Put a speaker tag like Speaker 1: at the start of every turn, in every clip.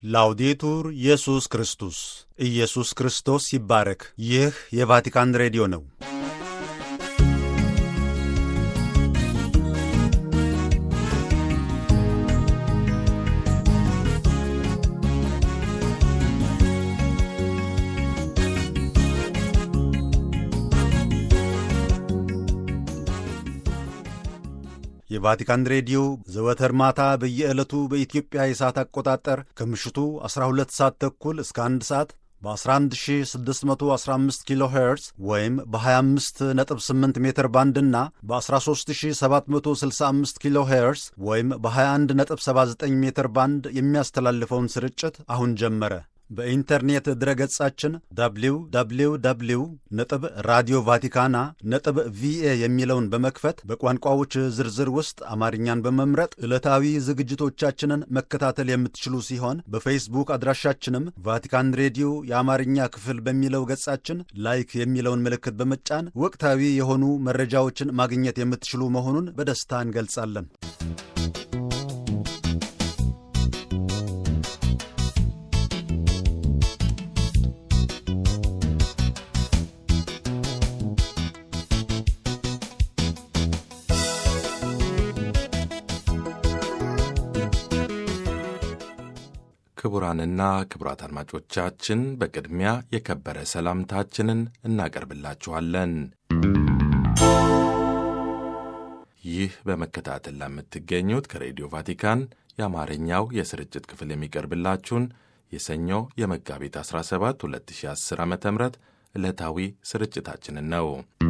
Speaker 1: ላውዴቱር ኢየሱስ ክርስቶስ ኢየሱስ ክርስቶስ ይባረክ። ይህ የቫቲካን ሬዲዮ ነው። የቫቲካን ሬዲዮ ዘወትር ማታ በየዕለቱ በኢትዮጵያ የሰዓት አቆጣጠር ከምሽቱ 12 ሰዓት ተኩል እስከ 1 ሰዓት በ11615 ኪሎ ሄርዝ ወይም በ258 ሜትር ባንድ እና በ13765 ኪሎ ሄርዝ ወይም በ2179 ሜትር ባንድ የሚያስተላልፈውን ስርጭት አሁን ጀመረ። በኢንተርኔት ድረገጻችን www ነጥብ ራዲዮ ቫቲካና ነጥብ ቪኤ የሚለውን በመክፈት በቋንቋዎች ዝርዝር ውስጥ አማርኛን በመምረጥ ዕለታዊ ዝግጅቶቻችንን መከታተል የምትችሉ ሲሆን በፌስቡክ አድራሻችንም ቫቲካን ሬዲዮ የአማርኛ ክፍል በሚለው ገጻችን ላይክ የሚለውን ምልክት በመጫን ወቅታዊ የሆኑ መረጃዎችን ማግኘት የምትችሉ መሆኑን በደስታ እንገልጻለን።
Speaker 2: ክቡራንና ክቡራት አድማጮቻችን በቅድሚያ የከበረ ሰላምታችንን እናቀርብላችኋለን። ይህ በመከታተል ለምትገኙት ከሬዲዮ ቫቲካን የአማርኛው የስርጭት ክፍል የሚቀርብላችሁን የሰኞ የመጋቢት 17 2010 ዓ ም ዕለታዊ ስርጭታችንን ነው።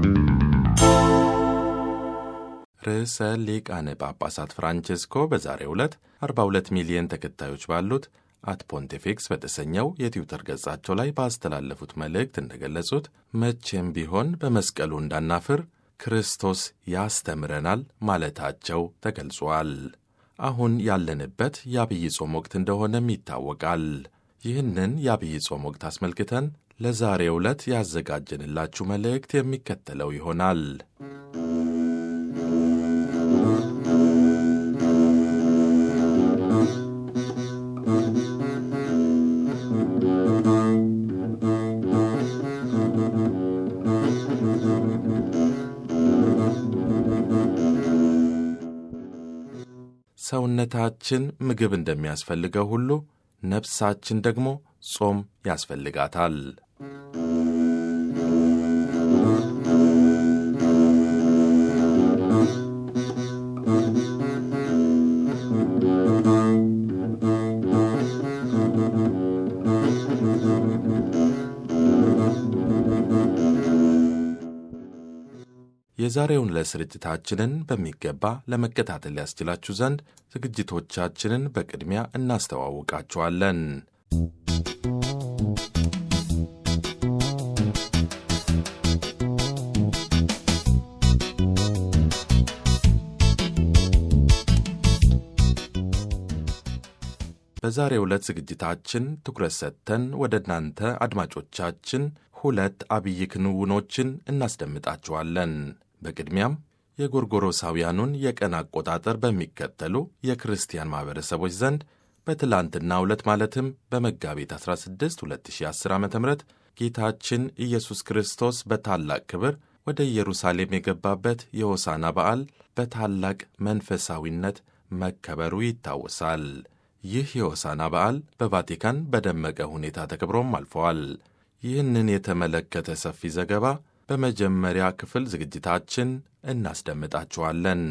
Speaker 2: ርዕሰ ሊቃነ ጳጳሳት ፍራንቼስኮ በዛሬው ዕለት 42 ሚሊዮን ተከታዮች ባሉት አት ፖንቲፊክስ በተሰኘው የትዊተር ገጻቸው ላይ ባስተላለፉት መልእክት እንደገለጹት መቼም ቢሆን በመስቀሉ እንዳናፍር ክርስቶስ ያስተምረናል ማለታቸው ተገልጿል። አሁን ያለንበት የአብይ ጾም ወቅት እንደሆነም ይታወቃል። ይህንን የአብይ ጾም ወቅት አስመልክተን ለዛሬው ዕለት ያዘጋጀንላችሁ መልእክት የሚከተለው ይሆናል። ሰውነታችን ምግብ እንደሚያስፈልገው ሁሉ ነፍሳችን ደግሞ ጾም ያስፈልጋታል። የዛሬውን ለስርጭታችንን በሚገባ ለመከታተል ያስችላችሁ ዘንድ ዝግጅቶቻችንን በቅድሚያ እናስተዋውቃችኋለን። በዛሬው ዕለት ዝግጅታችን ትኩረት ሰጥተን ወደ እናንተ አድማጮቻችን ሁለት አብይ ክንውኖችን እናስደምጣችኋለን። በቅድሚያም የጎርጎሮሳውያኑን የቀን አቆጣጠር በሚከተሉ የክርስቲያን ማኅበረሰቦች ዘንድ በትላንትናው ዕለት ማለትም በመጋቢት 16 2010 ዓ ም ጌታችን ኢየሱስ ክርስቶስ በታላቅ ክብር ወደ ኢየሩሳሌም የገባበት የሆሳና በዓል በታላቅ መንፈሳዊነት መከበሩ ይታወሳል። ይህ የሆሳና በዓል በቫቲካን በደመቀ ሁኔታ ተከብሮም አልፈዋል። ይህንን የተመለከተ ሰፊ ዘገባ በመጀመሪያ ክፍል ዝግጅታችን እናስደምጣችኋለን።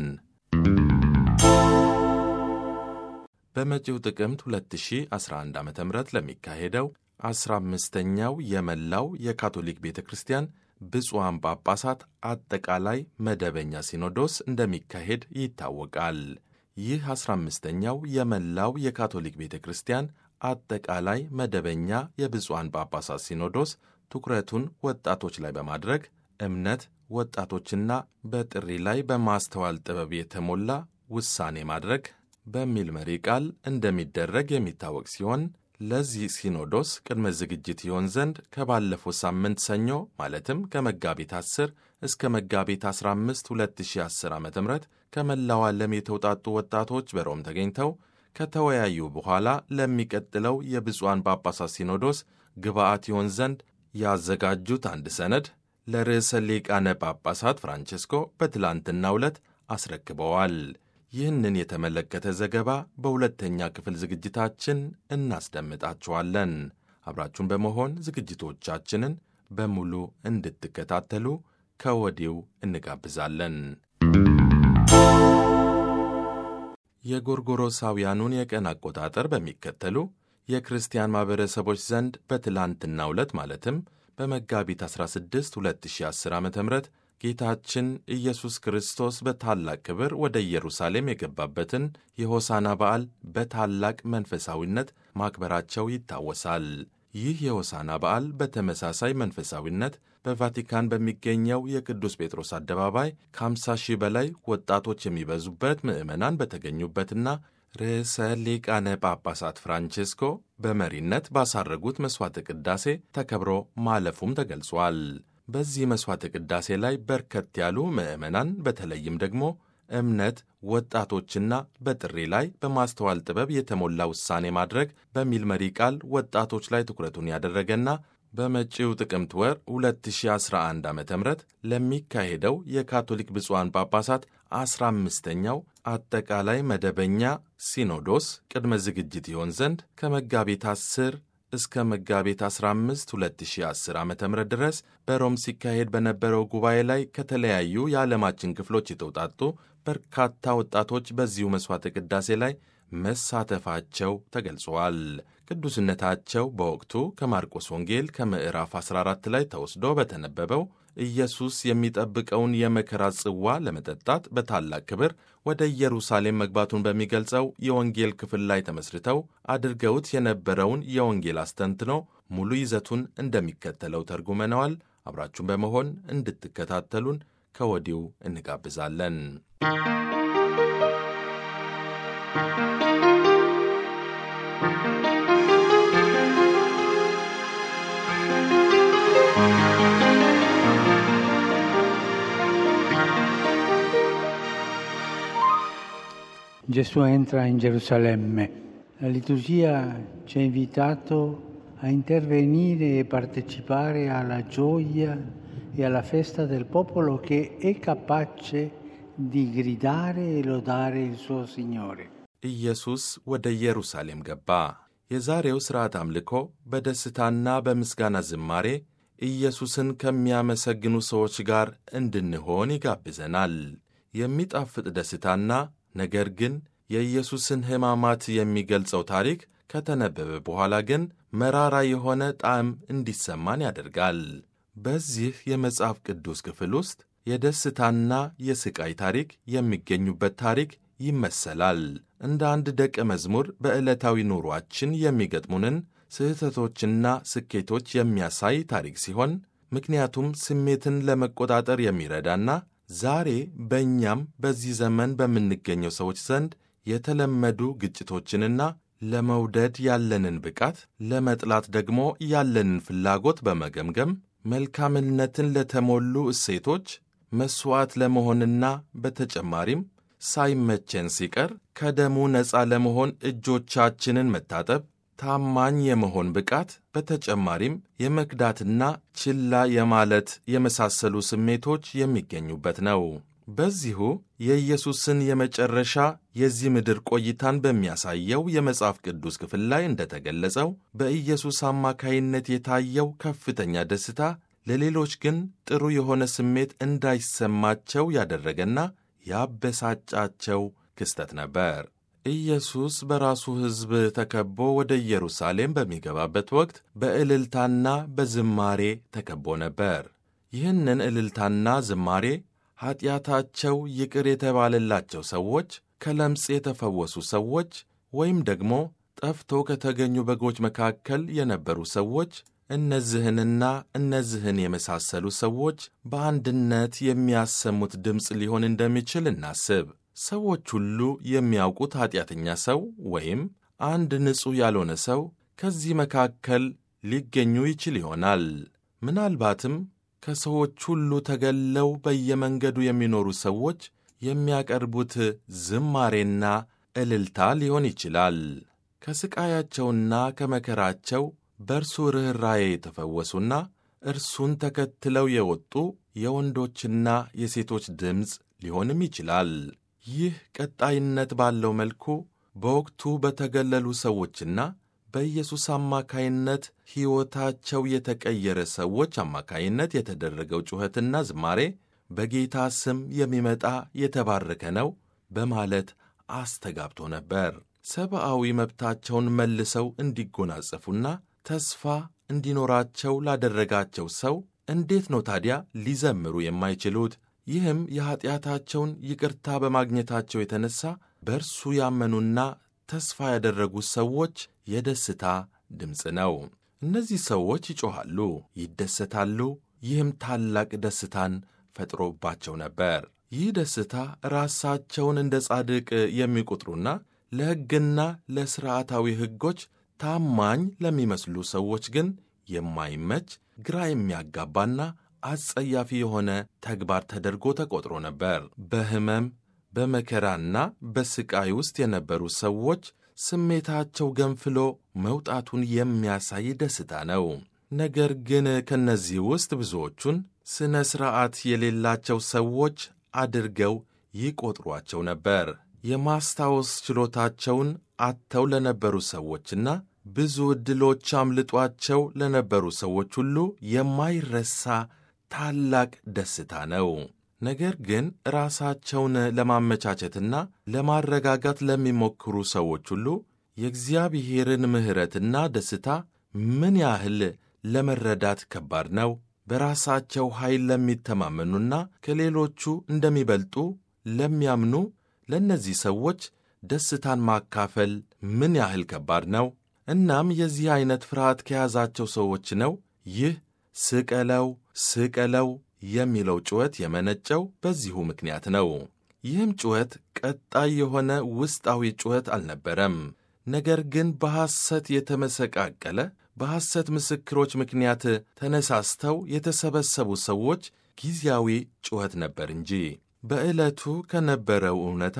Speaker 2: በመጪው ጥቅምት 2011 ዓ ም ለሚካሄደው 15ኛው የመላው የካቶሊክ ቤተ ክርስቲያን ብፁዓን ጳጳሳት አጠቃላይ መደበኛ ሲኖዶስ እንደሚካሄድ ይታወቃል። ይህ 15ኛው የመላው የካቶሊክ ቤተ ክርስቲያን አጠቃላይ መደበኛ የብፁዓን ጳጳሳት ሲኖዶስ ትኩረቱን ወጣቶች ላይ በማድረግ እምነት፣ ወጣቶችና በጥሪ ላይ በማስተዋል ጥበብ የተሞላ ውሳኔ ማድረግ በሚል መሪ ቃል እንደሚደረግ የሚታወቅ ሲሆን ለዚህ ሲኖዶስ ቅድመ ዝግጅት ይሆን ዘንድ ከባለፈው ሳምንት ሰኞ ማለትም ከመጋቢት 10 እስከ መጋቢት 15 2010 ዓ ም ከመላው ዓለም የተውጣጡ ወጣቶች በሮም ተገኝተው ከተወያዩ በኋላ ለሚቀጥለው የብፁዓን ጳጳሳት ሲኖዶስ ግብአት ይሆን ዘንድ ያዘጋጁት አንድ ሰነድ ለርዕሰ ሊቃነ ጳጳሳት ፍራንቼስኮ በትላንትናው ዕለት አስረክበዋል። ይህንን የተመለከተ ዘገባ በሁለተኛ ክፍል ዝግጅታችን እናስደምጣችኋለን። አብራችሁን በመሆን ዝግጅቶቻችንን በሙሉ እንድትከታተሉ ከወዲው እንጋብዛለን። የጎርጎሮሳውያኑን የቀን አቆጣጠር በሚከተሉ የክርስቲያን ማኅበረሰቦች ዘንድ በትላንትናው ዕለት ማለትም በመጋቢት 16 2010 ዓ ም ጌታችን ኢየሱስ ክርስቶስ በታላቅ ክብር ወደ ኢየሩሳሌም የገባበትን የሆሳና በዓል በታላቅ መንፈሳዊነት ማክበራቸው ይታወሳል። ይህ የሆሳና በዓል በተመሳሳይ መንፈሳዊነት በቫቲካን በሚገኘው የቅዱስ ጴጥሮስ አደባባይ ከ50 ሺህ በላይ ወጣቶች የሚበዙበት ምዕመናን በተገኙበትና ርዕሰ ሊቃነ ጳጳሳት ፍራንቼስኮ በመሪነት ባሳረጉት መሥዋዕተ ቅዳሴ ተከብሮ ማለፉም ተገልጿል። በዚህ መሥዋዕተ ቅዳሴ ላይ በርከት ያሉ ምዕመናን በተለይም ደግሞ እምነት ወጣቶችና በጥሪ ላይ በማስተዋል ጥበብ የተሞላ ውሳኔ ማድረግ በሚል መሪ ቃል ወጣቶች ላይ ትኩረቱን ያደረገና በመጪው ጥቅምት ወር 2011 ዓ ም ለሚካሄደው የካቶሊክ ብፁዓን ጳጳሳት 15ኛው አጠቃላይ መደበኛ ሲኖዶስ ቅድመ ዝግጅት ይሆን ዘንድ ከመጋቢት 10 እስከ መጋቢት 15 2010 ዓ ም ድረስ በሮም ሲካሄድ በነበረው ጉባኤ ላይ ከተለያዩ የዓለማችን ክፍሎች የተውጣጡ በርካታ ወጣቶች በዚሁ መሥዋዕተ ቅዳሴ ላይ መሳተፋቸው ተገልጸዋል። ቅዱስነታቸው በወቅቱ ከማርቆስ ወንጌል ከምዕራፍ 14 ላይ ተወስዶ በተነበበው ኢየሱስ የሚጠብቀውን የመከራ ጽዋ ለመጠጣት በታላቅ ክብር ወደ ኢየሩሳሌም መግባቱን በሚገልጸው የወንጌል ክፍል ላይ ተመስርተው አድርገውት የነበረውን የወንጌል አስተንትኖ ሙሉ ይዘቱን እንደሚከተለው ተርጉመነዋል። አብራችሁን በመሆን እንድትከታተሉን ከወዲሁ እንጋብዛለን።
Speaker 3: Gesù entra in Gerusalemme. La liturgia ci ha invitato a intervenire e partecipare alla gioia e alla festa del popolo che è capace di gridare e lodare il suo Signore.
Speaker 2: ኢየሱስ ወደ ኢየሩሳሌም ገባ። የዛሬው ሥርዓት አምልኮ በደስታና በምስጋና ዝማሬ ኢየሱስን ከሚያመሰግኑ ሰዎች ጋር እንድንሆን ይጋብዘናል። የሚጣፍጥ ደስታና ነገር ግን የኢየሱስን ሕማማት የሚገልጸው ታሪክ ከተነበበ በኋላ ግን መራራ የሆነ ጣዕም እንዲሰማን ያደርጋል። በዚህ የመጽሐፍ ቅዱስ ክፍል ውስጥ የደስታና የሥቃይ ታሪክ የሚገኙበት ታሪክ ይመሰላል። እንደ አንድ ደቀ መዝሙር በዕለታዊ ኑሯችን የሚገጥሙንን ስህተቶችና ስኬቶች የሚያሳይ ታሪክ ሲሆን ምክንያቱም ስሜትን ለመቆጣጠር የሚረዳና ዛሬ በእኛም በዚህ ዘመን በምንገኘው ሰዎች ዘንድ የተለመዱ ግጭቶችንና ለመውደድ ያለንን ብቃት፣ ለመጥላት ደግሞ ያለንን ፍላጎት በመገምገም መልካምነትን ለተሞሉ እሴቶች መሥዋዕት ለመሆንና በተጨማሪም ሳይመቸን ሲቀር ከደሙ ነፃ ለመሆን እጆቻችንን መታጠብ፣ ታማኝ የመሆን ብቃት፣ በተጨማሪም የመክዳትና ችላ የማለት የመሳሰሉ ስሜቶች የሚገኙበት ነው። በዚሁ የኢየሱስን የመጨረሻ የዚህ ምድር ቆይታን በሚያሳየው የመጽሐፍ ቅዱስ ክፍል ላይ እንደተገለጸው በኢየሱስ አማካይነት የታየው ከፍተኛ ደስታ ለሌሎች ግን ጥሩ የሆነ ስሜት እንዳይሰማቸው ያደረገና ያበሳጫቸው ክስተት ነበር። ኢየሱስ በራሱ ሕዝብ ተከቦ ወደ ኢየሩሳሌም በሚገባበት ወቅት በእልልታና በዝማሬ ተከቦ ነበር። ይህንን እልልታና ዝማሬ ኀጢአታቸው ይቅር የተባለላቸው ሰዎች፣ ከለምጽ የተፈወሱ ሰዎች ወይም ደግሞ ጠፍቶ ከተገኙ በጎች መካከል የነበሩ ሰዎች እነዚህንና እነዚህን የመሳሰሉ ሰዎች በአንድነት የሚያሰሙት ድምፅ ሊሆን እንደሚችል እናስብ። ሰዎች ሁሉ የሚያውቁት ኀጢአተኛ ሰው ወይም አንድ ንጹሕ ያልሆነ ሰው ከዚህ መካከል ሊገኙ ይችል ይሆናል። ምናልባትም ከሰዎች ሁሉ ተገለው በየመንገዱ የሚኖሩ ሰዎች የሚያቀርቡት ዝማሬና እልልታ ሊሆን ይችላል። ከሥቃያቸውና ከመከራቸው በእርሱ ርኅራዬ የተፈወሱና እርሱን ተከትለው የወጡ የወንዶችና የሴቶች ድምፅ ሊሆንም ይችላል። ይህ ቀጣይነት ባለው መልኩ በወቅቱ በተገለሉ ሰዎችና በኢየሱስ አማካይነት ሕይወታቸው የተቀየረ ሰዎች አማካይነት የተደረገው ጩኸትና ዝማሬ በጌታ ስም የሚመጣ የተባረከ ነው በማለት አስተጋብቶ ነበር። ሰብአዊ መብታቸውን መልሰው እንዲጎናጸፉና ተስፋ እንዲኖራቸው ላደረጋቸው ሰው እንዴት ነው ታዲያ ሊዘምሩ የማይችሉት? ይህም የኀጢአታቸውን ይቅርታ በማግኘታቸው የተነሣ በእርሱ ያመኑና ተስፋ ያደረጉት ሰዎች የደስታ ድምፅ ነው። እነዚህ ሰዎች ይጮኻሉ፣ ይደሰታሉ። ይህም ታላቅ ደስታን ፈጥሮባቸው ነበር። ይህ ደስታ ራሳቸውን እንደ ጻድቅ የሚቆጥሩና ለሕግና ለሥርዓታዊ ሕጎች ታማኝ ለሚመስሉ ሰዎች ግን የማይመች ግራ የሚያጋባና አጸያፊ የሆነ ተግባር ተደርጎ ተቆጥሮ ነበር። በሕመም በመከራና በሥቃይ ውስጥ የነበሩ ሰዎች ስሜታቸው ገንፍሎ መውጣቱን የሚያሳይ ደስታ ነው። ነገር ግን ከእነዚህ ውስጥ ብዙዎቹን ሥነ ሥርዓት የሌላቸው ሰዎች አድርገው ይቆጥሯቸው ነበር። የማስታወስ ችሎታቸውን አጥተው ለነበሩ ሰዎችና ብዙ ዕድሎች አምልጧቸው ለነበሩ ሰዎች ሁሉ የማይረሳ ታላቅ ደስታ ነው። ነገር ግን ራሳቸውን ለማመቻቸትና ለማረጋጋት ለሚሞክሩ ሰዎች ሁሉ የእግዚአብሔርን ምሕረትና ደስታ ምን ያህል ለመረዳት ከባድ ነው። በራሳቸው ኃይል ለሚተማመኑና ከሌሎቹ እንደሚበልጡ ለሚያምኑ ለእነዚህ ሰዎች ደስታን ማካፈል ምን ያህል ከባድ ነው። እናም የዚህ ዐይነት ፍርሃት ከያዛቸው ሰዎች ነው ይህ ስቀለው ስቀለው የሚለው ጩኸት የመነጨው በዚሁ ምክንያት ነው። ይህም ጩኸት ቀጣይ የሆነ ውስጣዊ ጩኸት አልነበረም። ነገር ግን በሐሰት የተመሰቃቀለ በሐሰት ምስክሮች ምክንያት ተነሳስተው የተሰበሰቡ ሰዎች ጊዜያዊ ጩኸት ነበር እንጂ በዕለቱ ከነበረው እውነታ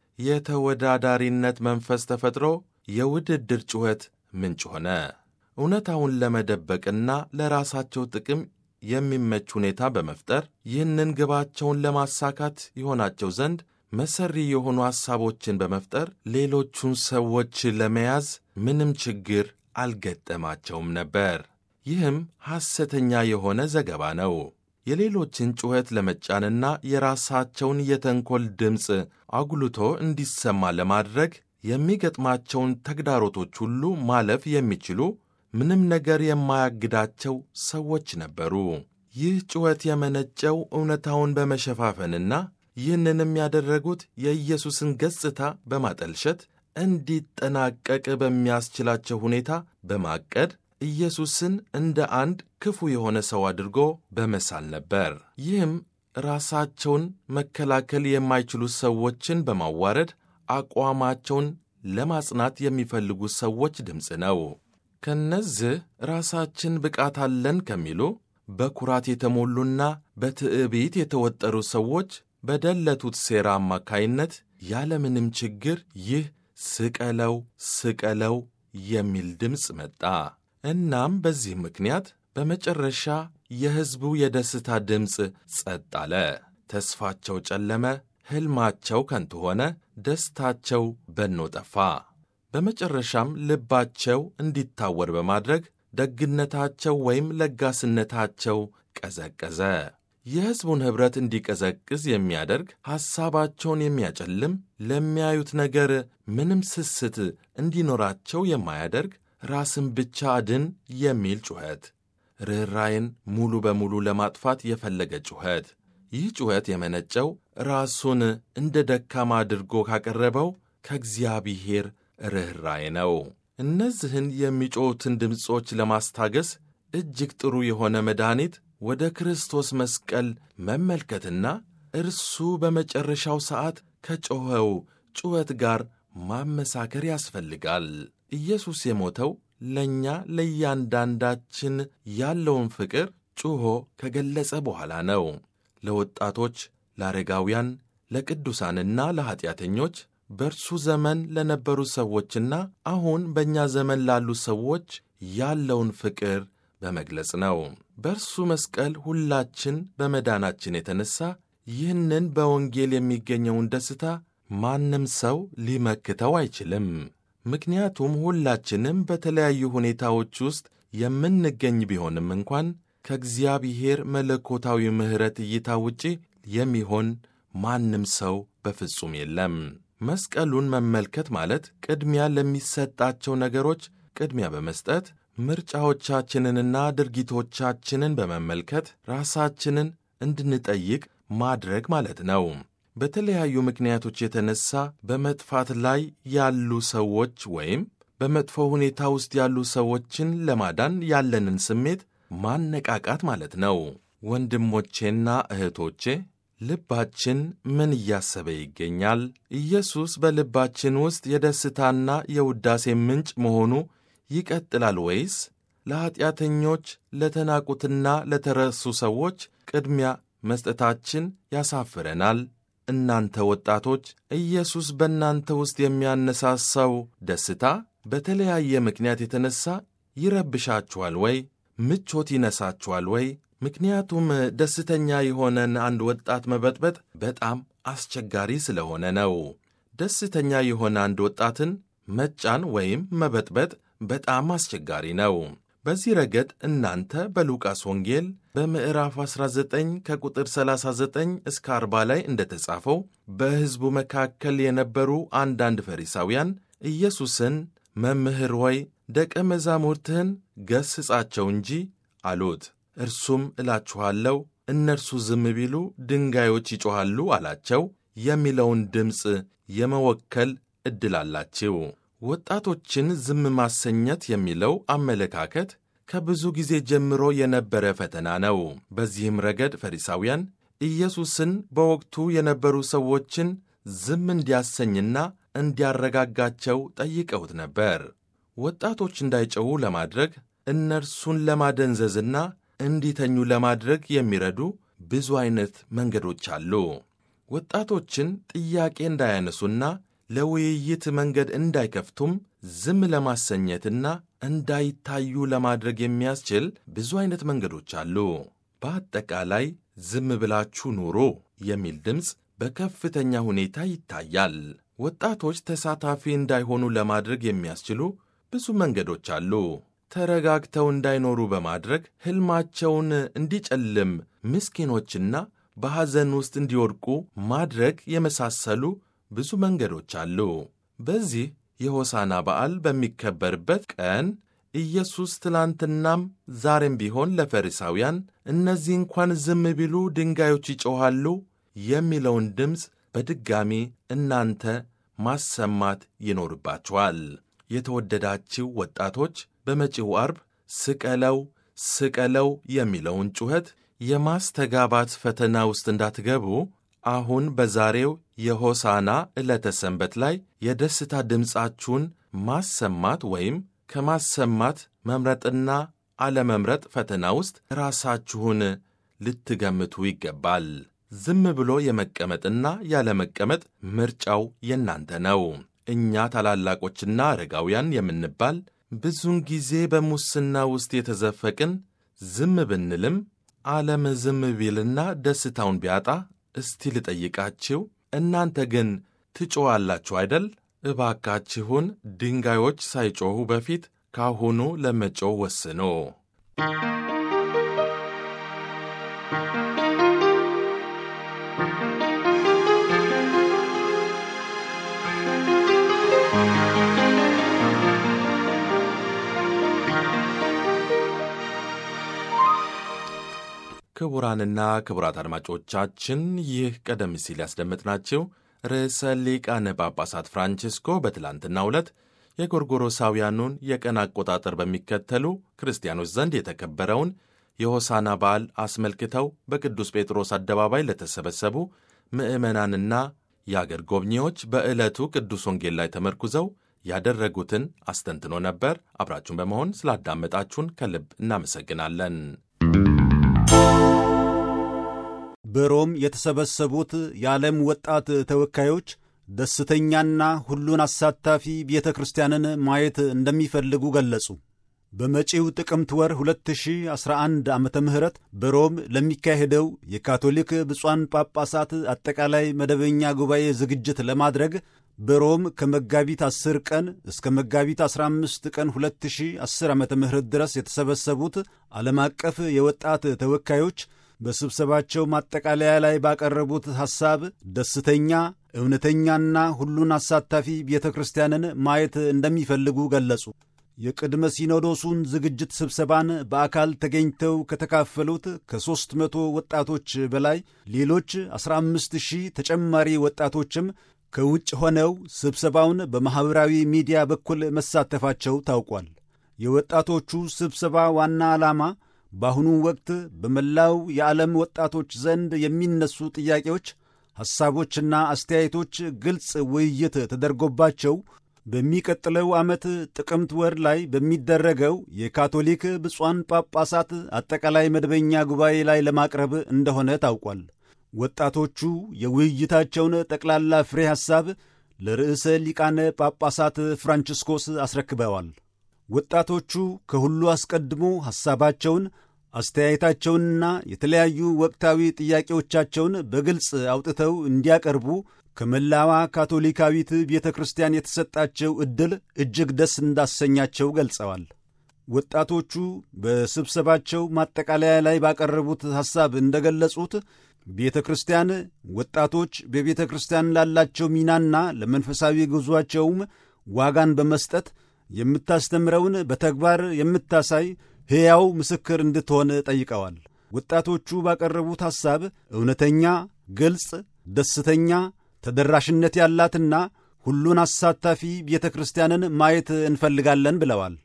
Speaker 2: የተወዳዳሪነት መንፈስ ተፈጥሮ የውድድር ጩኸት ምንጭ ሆነ። እውነታውን ለመደበቅና ለራሳቸው ጥቅም የሚመች ሁኔታ በመፍጠር ይህንን ግባቸውን ለማሳካት ይሆናቸው ዘንድ መሰሪ የሆኑ ሐሳቦችን በመፍጠር ሌሎቹን ሰዎች ለመያዝ ምንም ችግር አልገጠማቸውም ነበር። ይህም ሐሰተኛ የሆነ ዘገባ ነው። የሌሎችን ጩኸት ለመጫንና የራሳቸውን የተንኰል ድምፅ አጉልቶ እንዲሰማ ለማድረግ የሚገጥማቸውን ተግዳሮቶች ሁሉ ማለፍ የሚችሉ ምንም ነገር የማያግዳቸው ሰዎች ነበሩ። ይህ ጩኸት የመነጨው እውነታውን በመሸፋፈንና ይህንንም ያደረጉት የኢየሱስን ገጽታ በማጠልሸት እንዲጠናቀቅ በሚያስችላቸው ሁኔታ በማቀድ ኢየሱስን እንደ አንድ ክፉ የሆነ ሰው አድርጎ በመሳል ነበር። ይህም ራሳቸውን መከላከል የማይችሉ ሰዎችን በማዋረድ አቋማቸውን ለማጽናት የሚፈልጉ ሰዎች ድምፅ ነው። ከነዚህ ራሳችን ብቃት አለን ከሚሉ በኩራት የተሞሉና በትዕቢት የተወጠሩ ሰዎች በደለቱት ሴራ አማካይነት ያለምንም ችግር ይህ ስቀለው ስቀለው የሚል ድምፅ መጣ። እናም በዚህ ምክንያት በመጨረሻ የሕዝቡ የደስታ ድምፅ ጸጥ አለ። ተስፋቸው ጨለመ፣ ሕልማቸው ከንቱ ሆነ፣ ደስታቸው በኖ ጠፋ። በመጨረሻም ልባቸው እንዲታወር በማድረግ ደግነታቸው ወይም ለጋስነታቸው ቀዘቀዘ። የሕዝቡን ኅብረት እንዲቀዘቅዝ የሚያደርግ ሐሳባቸውን የሚያጨልም ለሚያዩት ነገር ምንም ስስት እንዲኖራቸው የማያደርግ ራስን ብቻ አድን የሚል ጩኸት፣ ርኅራይን ሙሉ በሙሉ ለማጥፋት የፈለገ ጩኸት። ይህ ጩኸት የመነጨው ራሱን እንደ ደካማ አድርጎ ካቀረበው ከእግዚአብሔር ርኅራይ ነው። እነዚህን የሚጮኹትን ድምፆች ለማስታገስ እጅግ ጥሩ የሆነ መድኃኒት ወደ ክርስቶስ መስቀል መመልከትና እርሱ በመጨረሻው ሰዓት ከጮኸው ጩኸት ጋር ማመሳከር ያስፈልጋል። ኢየሱስ የሞተው ለእኛ ለእያንዳንዳችን ያለውን ፍቅር ጩኾ ከገለጸ በኋላ ነው። ለወጣቶች፣ ለአረጋውያን፣ ለቅዱሳንና ለኀጢአተኞች በእርሱ ዘመን ለነበሩ ሰዎችና አሁን በእኛ ዘመን ላሉ ሰዎች ያለውን ፍቅር በመግለጽ ነው። በእርሱ መስቀል ሁላችን በመዳናችን የተነሳ ይህንን በወንጌል የሚገኘውን ደስታ ማንም ሰው ሊመክተው አይችልም። ምክንያቱም ሁላችንም በተለያዩ ሁኔታዎች ውስጥ የምንገኝ ቢሆንም እንኳን ከእግዚአብሔር መለኮታዊ ምሕረት እይታ ውጪ የሚሆን ማንም ሰው በፍጹም የለም። መስቀሉን መመልከት ማለት ቅድሚያ ለሚሰጣቸው ነገሮች ቅድሚያ በመስጠት ምርጫዎቻችንንና ድርጊቶቻችንን በመመልከት ራሳችንን እንድንጠይቅ ማድረግ ማለት ነው። በተለያዩ ምክንያቶች የተነሳ በመጥፋት ላይ ያሉ ሰዎች ወይም በመጥፎ ሁኔታ ውስጥ ያሉ ሰዎችን ለማዳን ያለንን ስሜት ማነቃቃት ማለት ነው። ወንድሞቼና እህቶቼ ልባችን ምን እያሰበ ይገኛል? ኢየሱስ በልባችን ውስጥ የደስታና የውዳሴ ምንጭ መሆኑ ይቀጥላል ወይስ ለኀጢአተኞች ለተናቁትና ለተረሱ ሰዎች ቅድሚያ መስጠታችን ያሳፍረናል? እናንተ ወጣቶች ኢየሱስ በእናንተ ውስጥ የሚያነሳሳው ደስታ በተለያየ ምክንያት የተነሳ ይረብሻችኋል ወይ? ምቾት ይነሳችኋል ወይ? ምክንያቱም ደስተኛ የሆነን አንድ ወጣት መበጥበጥ በጣም አስቸጋሪ ስለሆነ ነው። ደስተኛ የሆነ አንድ ወጣትን መጫን ወይም መበጥበጥ በጣም አስቸጋሪ ነው። በዚህ ረገድ እናንተ በሉቃስ ወንጌል በምዕራፍ 19 ከቁጥር 39 እስከ 40 ላይ እንደተጻፈው በሕዝቡ መካከል የነበሩ አንዳንድ ፈሪሳውያን ኢየሱስን መምህር ሆይ ደቀ መዛሙርትህን ገስጻቸው እንጂ አሉት። እርሱም እላችኋለሁ እነርሱ ዝም ቢሉ ድንጋዮች ይጮኻሉ አላቸው የሚለውን ድምፅ የመወከል ዕድል አላችሁ። ወጣቶችን ዝም ማሰኘት የሚለው አመለካከት ከብዙ ጊዜ ጀምሮ የነበረ ፈተና ነው። በዚህም ረገድ ፈሪሳውያን ኢየሱስን በወቅቱ የነበሩ ሰዎችን ዝም እንዲያሰኝና እንዲያረጋጋቸው ጠይቀውት ነበር። ወጣቶች እንዳይጨዉ ለማድረግ እነርሱን ለማደንዘዝና እንዲተኙ ለማድረግ የሚረዱ ብዙ አይነት መንገዶች አሉ። ወጣቶችን ጥያቄ እንዳያነሱና ለውይይት መንገድ እንዳይከፍቱም ዝም ለማሰኘትና እንዳይታዩ ለማድረግ የሚያስችል ብዙ አይነት መንገዶች አሉ። በአጠቃላይ ዝም ብላችሁ ኑሮ የሚል ድምፅ በከፍተኛ ሁኔታ ይታያል። ወጣቶች ተሳታፊ እንዳይሆኑ ለማድረግ የሚያስችሉ ብዙ መንገዶች አሉ። ተረጋግተው እንዳይኖሩ በማድረግ ሕልማቸውን እንዲጨልም፣ ምስኪኖችና በሐዘን ውስጥ እንዲወድቁ ማድረግ የመሳሰሉ ብዙ መንገዶች አሉ። በዚህ የሆሳና በዓል በሚከበርበት ቀን ኢየሱስ ትላንትናም ዛሬም ቢሆን ለፈሪሳውያን እነዚህ እንኳን ዝም ቢሉ ድንጋዮች ይጮኻሉ የሚለውን ድምፅ በድጋሚ እናንተ ማሰማት ይኖርባችኋል። የተወደዳችሁ ወጣቶች በመጪው አርብ ስቀለው ስቀለው የሚለውን ጩኸት የማስተጋባት ፈተና ውስጥ እንዳትገቡ አሁን በዛሬው የሆሳና ዕለተ ሰንበት ላይ የደስታ ድምፃችሁን ማሰማት ወይም ከማሰማት መምረጥና አለመምረጥ ፈተና ውስጥ ራሳችሁን ልትገምቱ ይገባል። ዝም ብሎ የመቀመጥና ያለመቀመጥ ምርጫው የእናንተ ነው። እኛ ታላላቆችና አረጋውያን የምንባል ብዙውን ጊዜ በሙስና ውስጥ የተዘፈቅን ዝም ብንልም ዓለም ዝም ቢልና ደስታውን ቢያጣ እስቲ ልጠይቃችሁ፣ እናንተ ግን ትጮዋላችሁ አይደል? እባካችሁን ድንጋዮች ሳይጮኹ በፊት ካሁኑ ለመጮው ወስኖ ክቡራንና ክቡራት አድማጮቻችን ይህ ቀደም ሲል ያስደመጥናቸው ርዕሰ ሊቃነ ጳጳሳት ፍራንቺስኮ በትላንትናው ዕለት የጎርጎሮሳውያኑን የቀን አቆጣጠር በሚከተሉ ክርስቲያኖች ዘንድ የተከበረውን የሆሳና በዓል አስመልክተው በቅዱስ ጴጥሮስ አደባባይ ለተሰበሰቡ ምዕመናንና የአገር ጎብኚዎች በዕለቱ ቅዱስ ወንጌል ላይ ተመርኩዘው ያደረጉትን አስተንትኖ ነበር። አብራችሁን በመሆን ስላዳመጣችሁን ከልብ እናመሰግናለን።
Speaker 1: በሮም የተሰበሰቡት የዓለም ወጣት ተወካዮች ደስተኛና ሁሉን አሳታፊ ቤተ ክርስቲያንን ማየት እንደሚፈልጉ ገለጹ። በመጪው ጥቅምት ወር 2011 ዓመተ ምህረት በሮም ለሚካሄደው የካቶሊክ ብፁዓን ጳጳሳት አጠቃላይ መደበኛ ጉባኤ ዝግጅት ለማድረግ በሮም ከመጋቢት 10 ቀን እስከ መጋቢት 15 ቀን 2010 ዓመተ ምህረት ድረስ የተሰበሰቡት ዓለም አቀፍ የወጣት ተወካዮች በስብሰባቸው ማጠቃለያ ላይ ባቀረቡት ሐሳብ ደስተኛ እውነተኛና ሁሉን አሳታፊ ቤተ ክርስቲያንን ማየት እንደሚፈልጉ ገለጹ። የቅድመ ሲኖዶሱን ዝግጅት ስብሰባን በአካል ተገኝተው ከተካፈሉት ከሦስት መቶ ወጣቶች በላይ ሌሎች 15 ሺህ ተጨማሪ ወጣቶችም ከውጭ ሆነው ስብሰባውን በማኅበራዊ ሚዲያ በኩል መሳተፋቸው ታውቋል። የወጣቶቹ ስብሰባ ዋና ዓላማ በአሁኑ ወቅት በመላው የዓለም ወጣቶች ዘንድ የሚነሱ ጥያቄዎች፣ ሐሳቦችና አስተያየቶች ግልጽ ውይይት ተደርጎባቸው በሚቀጥለው ዓመት ጥቅምት ወር ላይ በሚደረገው የካቶሊክ ብፁዓን ጳጳሳት አጠቃላይ መደበኛ ጉባኤ ላይ ለማቅረብ እንደሆነ ታውቋል። ወጣቶቹ የውይይታቸውን ጠቅላላ ፍሬ ሐሳብ ለርዕሰ ሊቃነ ጳጳሳት ፍራንቺስኮስ አስረክበዋል። ወጣቶቹ ከሁሉ አስቀድሞ ሐሳባቸውን አስተያየታቸውንና የተለያዩ ወቅታዊ ጥያቄዎቻቸውን በግልጽ አውጥተው እንዲያቀርቡ ከመላዋ ካቶሊካዊት ቤተ ክርስቲያን የተሰጣቸው ዕድል እጅግ ደስ እንዳሰኛቸው ገልጸዋል። ወጣቶቹ በስብሰባቸው ማጠቃለያ ላይ ባቀረቡት ሐሳብ እንደገለጹት ቤተ ክርስቲያን ወጣቶች በቤተ ክርስቲያን ላላቸው ሚናና ለመንፈሳዊ ጉዞአቸውም ዋጋን በመስጠት የምታስተምረውን በተግባር የምታሳይ ሕያው ምስክር እንድትሆን ጠይቀዋል። ወጣቶቹ ባቀረቡት ሐሳብ እውነተኛ፣ ግልጽ፣ ደስተኛ፣ ተደራሽነት ያላትና ሁሉን አሳታፊ ቤተ ክርስቲያንን ማየት እንፈልጋለን ብለዋል።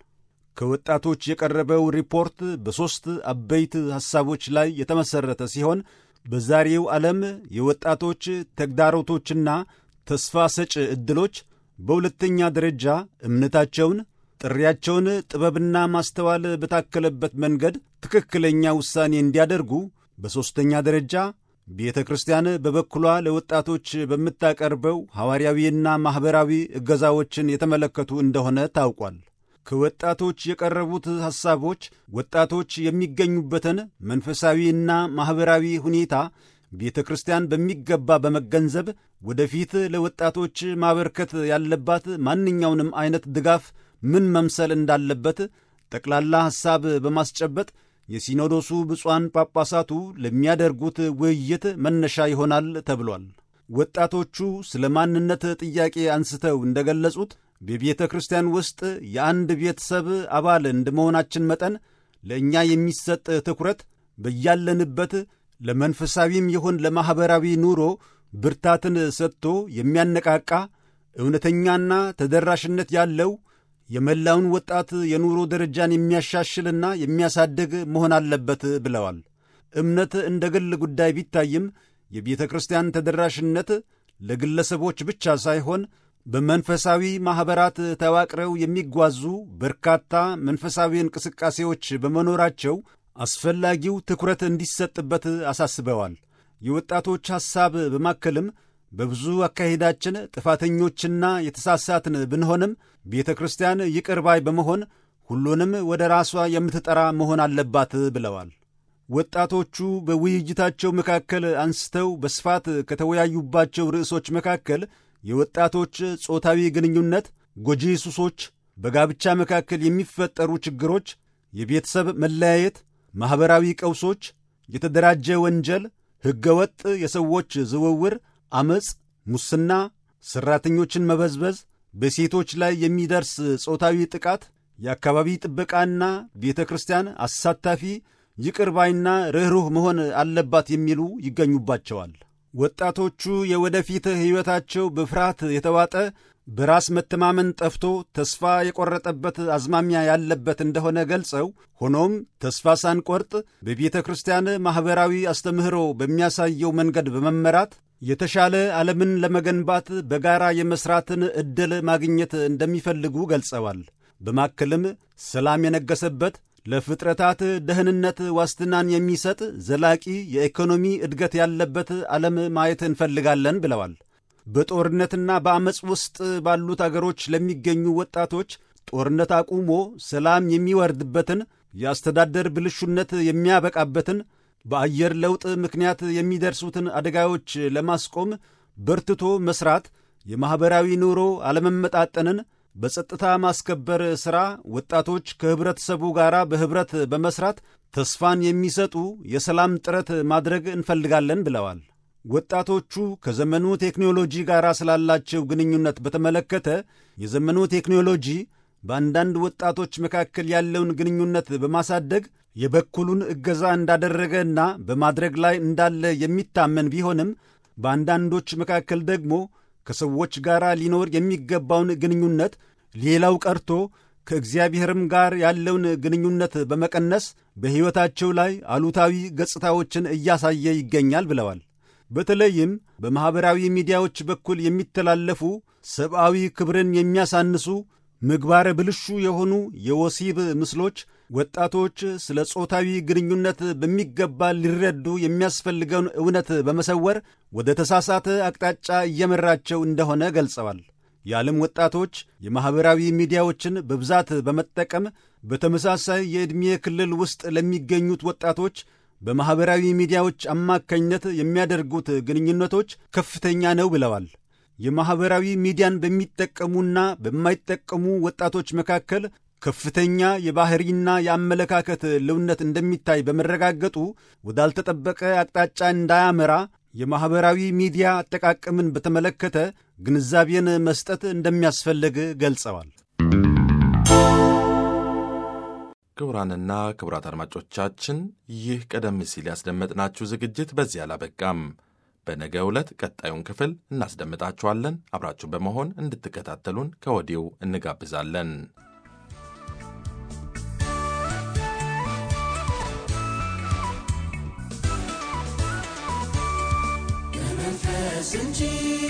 Speaker 1: ከወጣቶች የቀረበው ሪፖርት በሦስት አበይት ሐሳቦች ላይ የተመሠረተ ሲሆን በዛሬው ዓለም የወጣቶች ተግዳሮቶችና ተስፋ ሰጭ ዕድሎች፣ በሁለተኛ ደረጃ እምነታቸውን፣ ጥሪያቸውን ጥበብና ማስተዋል በታከለበት መንገድ ትክክለኛ ውሳኔ እንዲያደርጉ፣ በሦስተኛ ደረጃ ቤተ ክርስቲያን በበኩሏ ለወጣቶች በምታቀርበው ሐዋርያዊና ማኅበራዊ እገዛዎችን የተመለከቱ እንደሆነ ታውቋል። ከወጣቶች የቀረቡት ሐሳቦች ወጣቶች የሚገኙበትን መንፈሳዊና ማኅበራዊ ሁኔታ ቤተ ክርስቲያን በሚገባ በመገንዘብ ወደፊት ለወጣቶች ማበርከት ያለባት ማንኛውንም ዐይነት ድጋፍ ምን መምሰል እንዳለበት ጠቅላላ ሐሳብ በማስጨበጥ የሲኖዶሱ ብፁዓን ጳጳሳቱ ለሚያደርጉት ውይይት መነሻ ይሆናል ተብሏል። ወጣቶቹ ስለ ማንነት ጥያቄ አንስተው እንደገለጹት በቤተ ክርስቲያን ውስጥ የአንድ ቤተሰብ አባል እንደመሆናችን መጠን ለእኛ የሚሰጥ ትኩረት በያለንበት ለመንፈሳዊም ይሁን ለማኅበራዊ ኑሮ ብርታትን ሰጥቶ የሚያነቃቃ እውነተኛና ተደራሽነት ያለው የመላውን ወጣት የኑሮ ደረጃን የሚያሻሽልና የሚያሳድግ መሆን አለበት ብለዋል። እምነት እንደ ግል ጉዳይ ቢታይም የቤተ ክርስቲያን ተደራሽነት ለግለሰቦች ብቻ ሳይሆን በመንፈሳዊ ማኅበራት ተዋቅረው የሚጓዙ በርካታ መንፈሳዊ እንቅስቃሴዎች በመኖራቸው አስፈላጊው ትኩረት እንዲሰጥበት አሳስበዋል። የወጣቶች ሐሳብ በማከልም በብዙ አካሄዳችን ጥፋተኞችና የተሳሳትን ብንሆንም ቤተ ክርስቲያን ይቅር ባይ በመሆን ሁሉንም ወደ ራሷ የምትጠራ መሆን አለባት ብለዋል። ወጣቶቹ በውይይታቸው መካከል አንስተው በስፋት ከተወያዩባቸው ርዕሶች መካከል የወጣቶች ጾታዊ ግንኙነት፣ ጎጂ ሱሶች፣ በጋብቻ መካከል የሚፈጠሩ ችግሮች፣ የቤተሰብ መለያየት፣ ማኅበራዊ ቀውሶች፣ የተደራጀ ወንጀል፣ ሕገወጥ የሰዎች ዝውውር፣ ዐመፅ፣ ሙስና፣ ሠራተኞችን መበዝበዝ፣ በሴቶች ላይ የሚደርስ ጾታዊ ጥቃት፣ የአካባቢ ጥበቃና ቤተ ክርስቲያን አሳታፊ ይቅር ባይና ርኅሩህ መሆን አለባት የሚሉ ይገኙባቸዋል። ወጣቶቹ የወደፊት ሕይወታቸው በፍርሃት የተዋጠ በራስ መተማመን ጠፍቶ ተስፋ የቆረጠበት አዝማሚያ ያለበት እንደሆነ ገልጸው ሆኖም ተስፋ ሳንቆርጥ በቤተ ክርስቲያን ማኅበራዊ አስተምህሮ በሚያሳየው መንገድ በመመራት የተሻለ ዓለምን ለመገንባት በጋራ የመሥራትን ዕድል ማግኘት እንደሚፈልጉ ገልጸዋል። በማከልም ሰላም የነገሰበት ለፍጥረታት ደህንነት ዋስትናን የሚሰጥ ዘላቂ የኢኮኖሚ እድገት ያለበት ዓለም ማየት እንፈልጋለን ብለዋል። በጦርነትና በአመፅ ውስጥ ባሉት አገሮች ለሚገኙ ወጣቶች ጦርነት አቁሞ ሰላም የሚወርድበትን የአስተዳደር ብልሹነት የሚያበቃበትን በአየር ለውጥ ምክንያት የሚደርሱትን አደጋዎች ለማስቆም በርትቶ መስራት፣ የማኅበራዊ ኑሮ አለመመጣጠንን በጸጥታ ማስከበር ሥራ ወጣቶች ከኅብረተሰቡ ጋር በኅብረት በመሥራት ተስፋን የሚሰጡ የሰላም ጥረት ማድረግ እንፈልጋለን ብለዋል። ወጣቶቹ ከዘመኑ ቴክኖሎጂ ጋር ስላላቸው ግንኙነት በተመለከተ የዘመኑ ቴክኖሎጂ በአንዳንድ ወጣቶች መካከል ያለውን ግንኙነት በማሳደግ የበኩሉን እገዛ እንዳደረገና በማድረግ ላይ እንዳለ የሚታመን ቢሆንም በአንዳንዶች መካከል ደግሞ ከሰዎች ጋር ሊኖር የሚገባውን ግንኙነት ሌላው ቀርቶ ከእግዚአብሔርም ጋር ያለውን ግንኙነት በመቀነስ በሕይወታቸው ላይ አሉታዊ ገጽታዎችን እያሳየ ይገኛል ብለዋል። በተለይም በማኅበራዊ ሚዲያዎች በኩል የሚተላለፉ ሰብአዊ ክብርን የሚያሳንሱ ምግባረ ብልሹ የሆኑ የወሲብ ምስሎች ወጣቶች ስለ ጾታዊ ግንኙነት በሚገባ ሊረዱ የሚያስፈልገውን እውነት በመሰወር ወደ ተሳሳተ አቅጣጫ እየመራቸው እንደሆነ ገልጸዋል። የዓለም ወጣቶች የማኅበራዊ ሚዲያዎችን በብዛት በመጠቀም በተመሳሳይ የዕድሜ ክልል ውስጥ ለሚገኙት ወጣቶች በማኅበራዊ ሚዲያዎች አማካኝነት የሚያደርጉት ግንኙነቶች ከፍተኛ ነው ብለዋል። የማኅበራዊ ሚዲያን በሚጠቀሙና በማይጠቀሙ ወጣቶች መካከል ከፍተኛ የባሕሪና የአመለካከት ልዩነት እንደሚታይ በመረጋገጡ ወዳልተጠበቀ አቅጣጫ እንዳያመራ የማኅበራዊ ሚዲያ አጠቃቀምን በተመለከተ ግንዛቤን መስጠት እንደሚያስፈልግ ገልጸዋል።
Speaker 2: ክቡራንና ክቡራት አድማጮቻችን ይህ ቀደም ሲል ያስደመጥናችሁ ዝግጅት በዚህ አላበቃም። በነገ ዕለት ቀጣዩን ክፍል እናስደምጣችኋለን። አብራችሁ በመሆን እንድትከታተሉን ከወዲሁ እንጋብዛለን።
Speaker 4: በመንፈስ እንጂ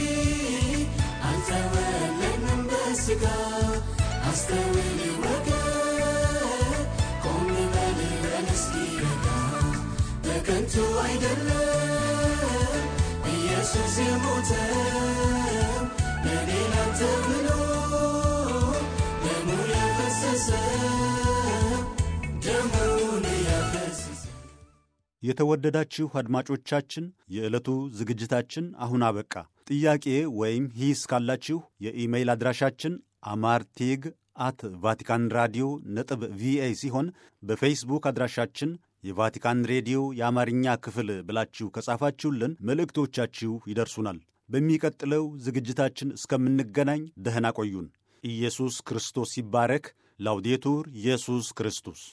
Speaker 4: አልተወለድንም በሥጋ አስተውል ወገን ቆም በል በል እስኪ ረጋ በከንቱ አይደለም ኢየሱስ የሞተው ለኔ ላንተ ብሎ ደሙን ያፈሰሰው ደሙን ያፈሰሰው
Speaker 1: የተወደዳችሁ አድማጮቻችን የዕለቱ ዝግጅታችን አሁን አበቃ። ጥያቄ ወይም ሂስ ካላችሁ የኢሜይል አድራሻችን አማርቴግ አት ቫቲካን ራዲዮ ነጥብ ቪኦኤ ሲሆን በፌስቡክ አድራሻችን የቫቲካን ሬዲዮ የአማርኛ ክፍል ብላችሁ ከጻፋችሁልን መልእክቶቻችሁ ይደርሱናል። በሚቀጥለው ዝግጅታችን እስከምንገናኝ ደህና ቆዩን። ኢየሱስ ክርስቶስ ይባረክ። ላውዴቱር ኢየሱስ ክርስቶስ